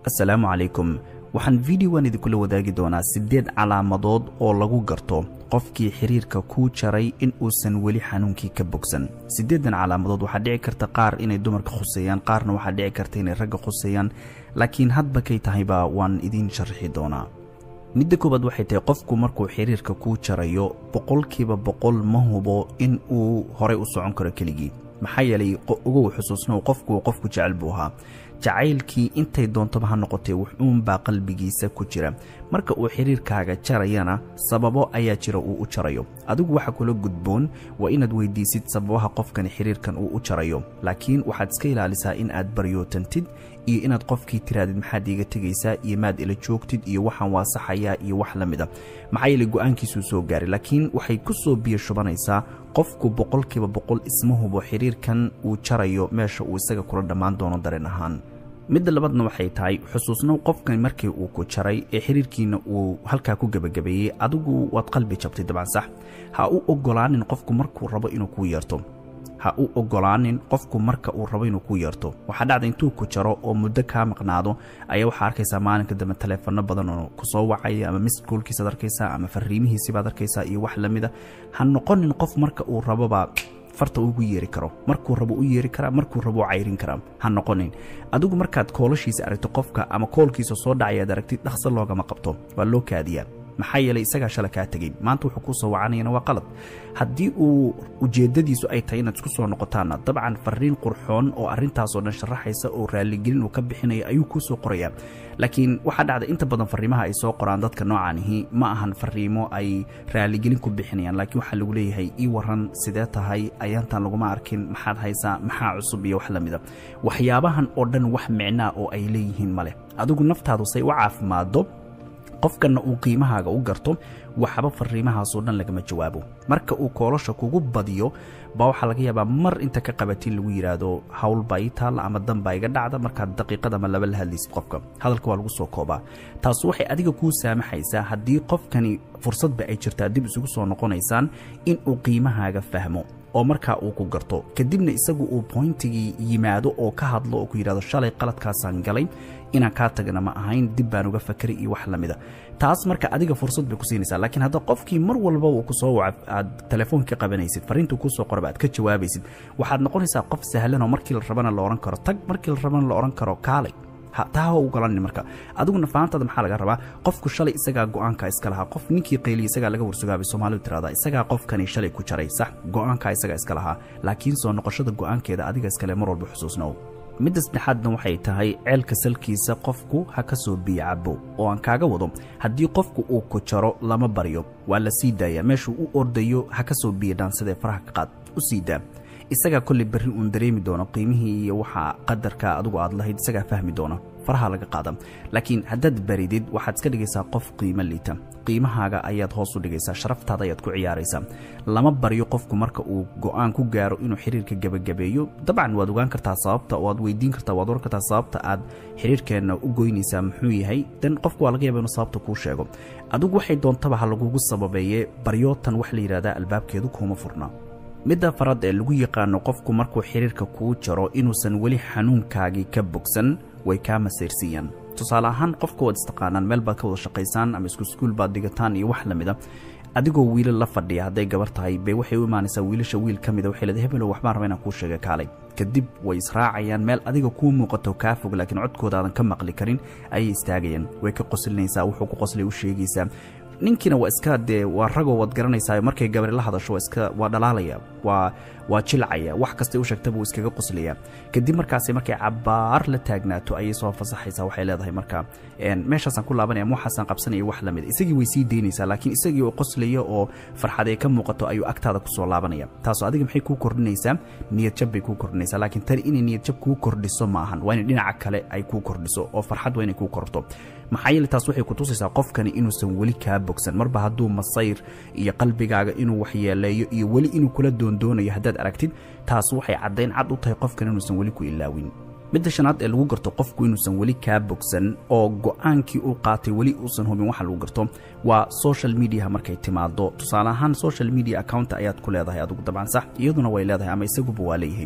assalaamu calaykum waxaan videogan idinkula wadaagi doonaa siddeed calaamadood oo lagu garto qofkii xiriirka kuu jaray in uusan weli xanuunkii ka bogsan siddeedan calaamadood waxaa dhici karta qaar inay dumarka khuseeyaan qaarna waxaa dhici karta inay ragga khuseeyaan laakiin hadba kay tahayba waan idiin sharaxi doonaa midda koowaad waxay tahay qofku markuu xiriirka kuu jarayo boqolkiiba boqol ma hubo in uu horey u socon karo keligii maxaa yeelay ugow xusuusnow qofku qofku jecel buu ahaa jacaylkii intay doontaba ha noqotee wuxuunbaa qalbigiisa ku jira marka uu xiriirkaaga jarayana sababo ayaa jira uu u jarayo adigu waxa kula gudboon waa inaad weydiisid sababaha qofkani xiriirkan uu u jarayo laakiin waxaad iska ilaalisaa in aad baryootantid iyo inaad qofkii tiraadid maxaad iiga tegaysaa iyo maad ila joogtid iyo waxaan waasaxayaa iyo wax la mid a maxaa yeelay go-aankiisuu soo gaaray laakiin waxay ku soo biyo shubanaysaa qofku boqolkiiba boqol isma hubo xiriirkan uu jarayo meesha uu isaga kula dhammaan doono dareen ahaan midda labaadna waxay tahay xusuusnow qofkan markii uu ku jaray ee xiriirkiina uu halkaa ku gebagabeeyey adigu waad qalbi jabtay dabcan sax ha u ogolaanin qofku markuu rabo inuu kuu yeerto ha u ogolaanin qofku marka uu rabo inuu ku yeerto waxaa dhacda intuu ku jaro oo muddo kaa maqnaado ayaa waxaa arkaysaa maalinka dambe taleefano badan oo kusoo wacaya ama miskolkiisaad arkaysaa ama fariimihiisibaad arkaysaa iyo wax lamida ha noqonin qof marka uu raboba farta ugu yeeri karo markuu rabo u yeeri karaa markuu rabo u cayrin karaa ha noqonin adigu markaad koolashiisa aragto qofka ama koolkiisa soo dhacayaad aragtid dhaqso loogama qabto waa loo kaadiyaa maxaa yeelay isagaa shala kaa tegey maanta wuxuu kuu soo wacanayana waa qalad haddii uu ujeeddadiisu ay tahay inaad isku soo noqotaanna dabcan fariin qurxoon oo arrintaasoo dhan sharaxaysa oo raaligelin uu ka bixinaya ayuu kuu soo qorayaa laakiin waxaa dhacda inta badan fariimaha ay soo qoraan dadka noocaanihi ma ahan fariimo ay raaligelin ku bixinayaan laakiin waxaa lagu leeyahay ii waran sidee tahay ayaantan laguma arkin maxaad haysaa maxaa cusub iyo wax la mida waxyaabahan oo dhan wax micnaa oo ay leeyihiin ma leh adigu naftaadu say u caafimaaddo qofkanna uu qiimahaaga u garto waxba fariimahaasoo dhan lagama jawaabo marka uu koolosha kugu badiyo baa waxaa laga yaabaa mar inta ka qabatin lagu yidhaahdo howlbaa ii taalla ama danbaa iga dhacda markaad daqiiqad ama laba la hadlaysid qofka hadalka waa lagu soo koobaa taas waxay adiga kuu saamaxaysaa haddii qofkani fursadba ay jirtaa dib isugu soo noqonaysaan in uu qiimahaaga fahmo oo markaa uu ku garto kadibna isagu uu boyntigii yimaado oo ka hadlo oo ku yidhahdo shalay qaladkaasaan galay inaan kaa tagana ma ahayn dib baan uga fakeray iyo wax la mida taas marka adiga fursad bay ku siinaysaa laakiin hadda qofkii mar walba uu kusoo waca aad telefoonka qabanaysid fariintuu kusoo qoraba aad ka jawaabaysid waxaad noqonaysaa qof sahlan oo markii la rabana la odhan karo tag markii la rabana la odhan karo kaalay taa ha ogolanin marka adiguna fahantaada maxaa laga rabaa qofku shalay isagaa go-aanka iska lahaa qof ninkii qayliya isagaa laga warsugaabay soomaalidu tirahdaa isagaa qofkani shalay ku jaray sax go-aankaa isagaa iska lahaa laakiin soo noqoshada go-aankeeda adiga iskale mar walba xusuusnow midda saddexaadna waxay tahay ceelka salkiisa qofku ha ka soo biyo cabo oo aan kaaga wado haddii qofku uu ku jaro lama baryo waa la sii daaya meeshuu u ordayo ha ka soo biyo dhaansadee faraha ka qaad u sii daa isagaa kolley berri uun dareemi doono qiimihii iyo waxa qadarka adigu aad lahayd isagaa fahmi doona faraha laga qaada laakiin haddaad baridid waxaad iska dhigaysaa qof qiimo liita qiimahaaga ayaad hoos u dhigaysaa sharaftaada ayaad ku ciyaaraysaa lama baryo qofku marka uu go-aan ku gaaro inuu xiriirka gebagabeeyo dabcan waad ogaan kartaa sababta oo aad weydiin kartaa waad oran kartaa sababta aad xiriirkeenna u goynaysaa muxuu yahay dan qofku waa laga yaba inuu sababta kuu sheego adigu waxay doontaba ha lagugu sababeeye baryootan wax la yidhahdaa albaabkeedu kuuma furna midda farad ee lagu yaqaano qofku markuu xiriirka kuu jaro inuusan weli xanuunkaagii ka bogsan way kaa masayrsiiyaan tusaale ahaan qofka waad istaqaanaan meel baad ka wada shaqaysaan ama isku iskuul baad dhigataan iyo wax la mida adigoo wiilal la fadhiya hadday gabar tahay bay waxay u imaanaysaa wiilasha wiil ka mida waxay leedahay hebelow waxbaan raba inaan kuu sheega kaalay kadib way israacayaan meel adiga kuu muuqato kaa fog laakiin codkoodaadan ka maqli karin ayay istaagayaan way ka qoslinaysaa wuxuu ku qoslay u sheegaysaa ninkiina waa iska dee waa ragoo waad garanaysaa markay gabari la hadasho waa iska waa dhalaalaya waa waa jilcaya wax kastay u sheegtaba wuu iskaga qoslaya kadib markaasi markay cabaar la taagnaato ayay soo fasaxaysaa waxay leedahay marka meeshaasaan ku laabanaya ama waxaasaan qabsanaya wax lamid isagii way sii daynaysaa laakiin isagii oo qoslaya oo farxad ay ka muuqato ayuu agtaada kusoo laabanaya taasoo adiga maxay kuu kordhinaysaa niyadjab bay kuu kordhinaysaa laakiin tani inay niyadjab kuu kordhiso ma ahan waa in dhinaca kale ay kuu kordhiso oo farxad waa inay kuu korto maxaa yeele taas waxay kutusaysaa qofkani inuusan weli kaa bogsan marba hadduu masayr iyo qalbigaaga inuu waxyeeleeyo iyo weli inuu kula doondoonayo haddaad aragtid taas waxay caddayn cad u tahay qofkan inuusan weli ku ilaawin midda shanaad ee lagu garto qofku inuusan weli kaa bogsan oo go-aankii uu qaatay weli uusan hubin waxa lagu garto waa social mediaha markay timaado tusaale ahaan social media account ayaad ku leedahay adigu dabcan sax iyaduna way leedahay ama isaguba waa leeyahay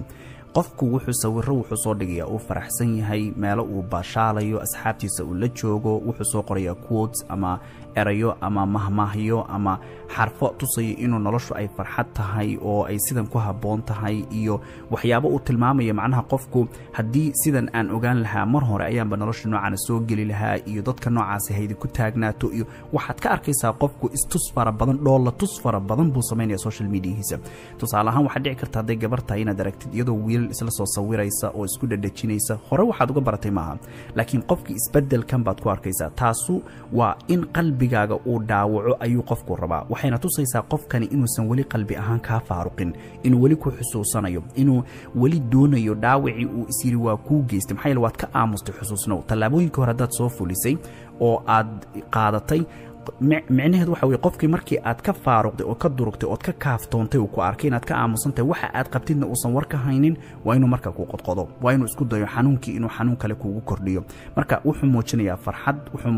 qofku wuxuu sawiro wuxuu soo dhigayaa uu faraxsan yahay meelo uu baashaalayo asxaabtiisa uu la joogo wuxuu soo qorayaa quotes ama erayo ama mahmaahyo ama xarfo tusaya inuu noloshu ay farxad tahay oo ay sidan ku habboon tahay iyo waxyaabo uu tilmaamaya macnaha qofku haddii sidan aan ogaan lahaa mar hore ayaanba nolosha noocaana soo geli lahaa iyo dadka noocaasi haydi ku taagnaato iyo waxaad ka arkaysaa qofku istus fara badan dhoolla tus fara badan buu samaynaya social mediahiisa tusaale ahaan waxaad dhici karta hadday gabar tahay inaad aragtid iyadoo wiilal isla soo sawiraysa oo isku dhadhajinaysa hore waxaad uga baratay maaha laakiin qofkii isbeddelkan baad ku arkaysaa taasu waa in qalbigaaga uu dhaawaco ayuu qofku rabaa waxayna tusaysaa qofkani inuusan weli qalbi ahaan kaa faaruqin inuu weli ku xusuusanayo inuu weli doonayo dhaawacii uu isyiri waa kuu geystay maxaa yeele waad ka aamustay xusuusnow tallaabooyinka hore haddaad soo fulisay oo aad qaadatay micnaheedu waxa weye qofkii markii aad ka faaruqday oo ka durugtay ood ka kaaftoontay uu ku arkay inaad ka aamusantahay waxa aad qabtidna uusan war ka haynin waa inuu marka ku qodqodo waa inuu isku dayo xanuunkii inuu xanuun kale kuugu kordhiyo marka wuxuu muujinayaa farxad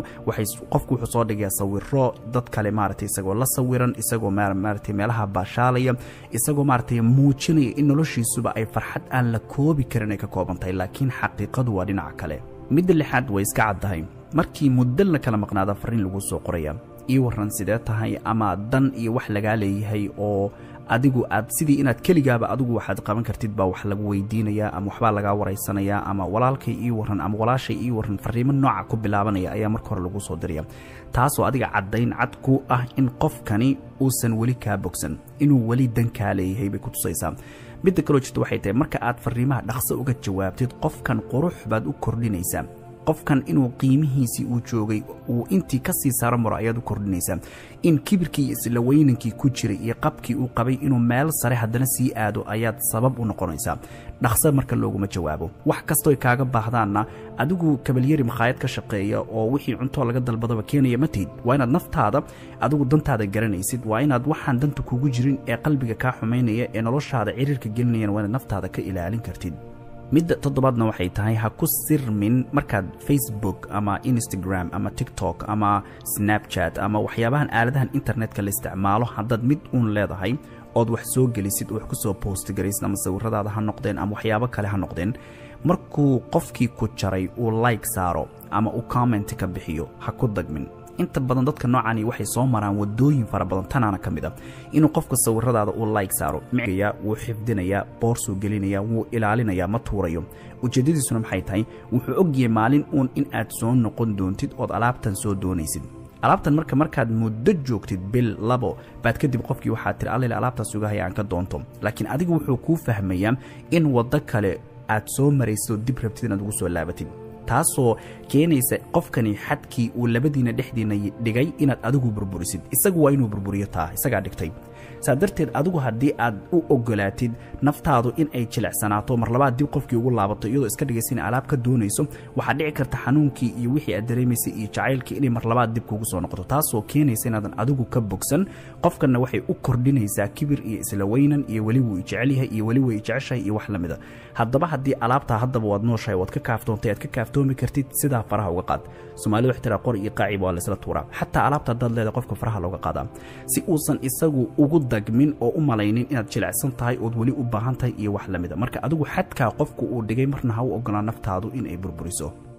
qofku wuxuu soo dhigayaa sawiro dad kale maaragtay isagoo la sawiran isagoo maaragtay meelaha baashaalaya isagoo maaragtay muujinaya in noloshiisuba ay farxad aan la koobi karin ay ka kooban tahay laakiin xaqiiqadu waa dhinaca kale midda lixaad way iska caddahay markii muddo la kala maqnaada farriin lagu soo qoraya ii warran sidee tahay ama dan iyo wax lagaa leeyahay oo adigu aad sidii inaad keligaaba adigu waxaad qaban kartid baa wax lagu weydiinayaa ama waxbaa lagaa waraysanayaa ama walaalkay ii warran ama walaashay ii warran farriimo nooca ku bilaabanaya ayaa marka hore lagu soo diraya taasoo adiga caddayn cad ku ah in qofkani uusan weli kaa bogsan inuu weli dan kaa leeyahay bay ku tusaysaa midda kaloo jirta waxay tahay marka aad farriimaha dhaqso uga jawaabtid qofkan qurux baad u kordhinaysaa qofkan inuu qiimihiisii uu joogay uu intii ka sii saaro maro ayaad u kordhinaysaa in kibirkii iyo isla weynankii ku jiray iyo qabkii uu qabay inuu meel sare haddana sii aado ayaad sabab u noqonaysaa dhaqso marka looguma jawaabo wax kastooy kaaga baahdaanna adigu kabalyari makhaayad ka shaqeeya oo wixii cuntoo laga dalbadaba keenaya ma tihid waa inaad naftaada adigu dantaada garanaysid waa inaad waxaan danta kugu jirin ee qalbiga kaa xumaynaya ee noloshaada ciriirka gelinayana waa inaad naftaada ka ilaalin kartid midda toddobaadna waxay tahay ha ku sirmin markaad facebook ama instagram ama tiktok ama snapchat ama waxyaabahan aaladahan internetka la isticmaalo haddaad mid uun leedahay ood wax soo gelisid oo wax ku soo postgaraysid ama sawiradaada ha noqdeen ama waxyaabo kale ha noqdeen markuu qofkii ku jaray uu like saaro ama uu comment ka bixiyo ha ku dagmin inta badan dadka noocani waxay soo maraan wadooyin fara badan tanaana ka mid a inuu qofka sawiradaada uu like saaro micaya wuu xifdinayaa boorsuu gelinaya wuu ilaalinayaa ma tuurayo ujeeddadiisuna maxay tahay wuxuu ogyahay maalin uun in aad soo noqon doontid ood alaabtan soo doonaysid alaabtan marka markaad muddo joogtid bil labo baad kadib qofkii waxaad tiri allele alaabtaas ugahaya aan ka doonto laakiin adiga wuxuu kuu fahmayaa in waddo kale aad soo maraysid oo dib rabtid inaad ugu soo laabatid taasoo keenaysa qofkani xadkii uu labadiina dhexdiina dhigay inaad adigu burburisid isagu waa inuu burburiyo taa isagaa dhigtay saa darteed adigu haddii aad u ogolaatid naftaadu in ay jilecsanaato mar labaad dib qofkii ugu laabato iyadoo iska dhigaysa in alaab ka doonayso waxaad dhici karta xanuunkii iyo wixii aad dareemaysay iyo jacaylkii inay mar labaad dib kugu soo noqoto taasoo keenaysa inaadan adigu ka bogsan qofkanna waxay u kordhinaysaa kibir iyo isla weynan iyo weli wuu ijecelyahay iyo weli way ijeceshahay iyo wax la mida haddaba haddii alaabtaa haddaba waad nooshahay waad ka kaaftoontay aad ka kaaftoomi kartid sidaa faraha uga qaad soomaalida wax tiraa qor iyo qaacib waa laysla tuuraa xataa alaabta haddaad leedahay qofka faraha looga qaadaa si uusan isagu ugu dagmin oo u malaynin inaad jilecsan tahay ood weli u baahan tahay iyo wax la mida marka adigu xadkaa qofku uu dhigay marna ha u ogolaa naftaadu in ay burburiso